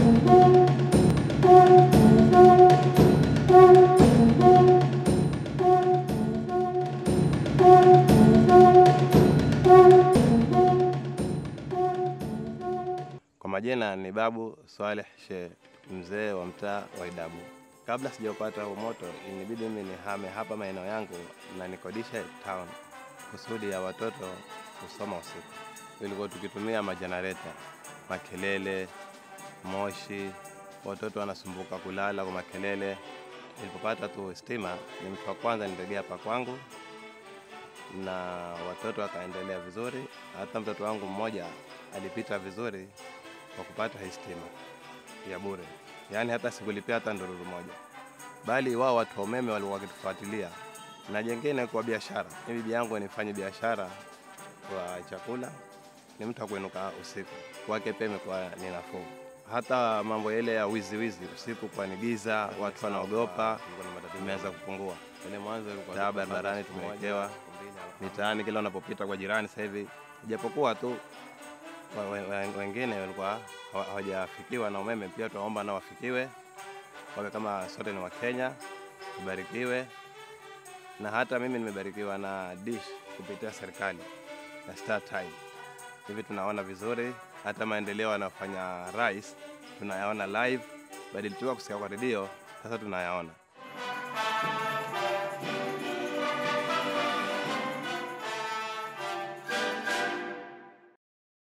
Kwa majina ni Babu Swaleh Sheikh, mzee wa mtaa wa Idabu. Kabla sijaupata huu moto, inibidi mimi nihame hapa maeneo yangu na nikodishe town kusudi ya watoto kusoma usiku. Ilikuwa tukitumia majenereta, makelele, moshi, watoto wanasumbuka kulala kwa makelele. Nilipopata tu stima, ni mtu wa kwanza nitegea hapa kwangu na watoto wakaendelea vizuri. Hata mtoto wangu mmoja alipita vizuri kwa kupata hii stima ya bure, yaani hata sikulipia hata ndururu moja, bali wao watu wa umeme walikuwa wakitufuatilia. Na jengine kwa biashara, mimi bibi yangu nifanye biashara kwa chakula, ni mtu wa kuinuka usiku, kwake pia imekuwa ni nafuu. Hata mambo yale ya wizi wizi usiku kwa ni giza, watu wanaogopa, imeanza kupungua. Ile mwanzo ilikuwa taa barabarani tumewekewa mitaani, kila unapopita kwa jirani sasa hivi, ijapokuwa tu wa- we- we- wengine walikuwa hawa- hawajafikiwa na umeme, pia tunaomba nao wafikiwe, wawe kama sote ni Wakenya, tubarikiwe. Na hata mimi nimebarikiwa na dish kupitia serikali na Star Time, hivi tunaona vizuri, hata maendeleo anayofanya rais tunayaona live, badili tu ya kusikia kwa redio, sasa tunayaona.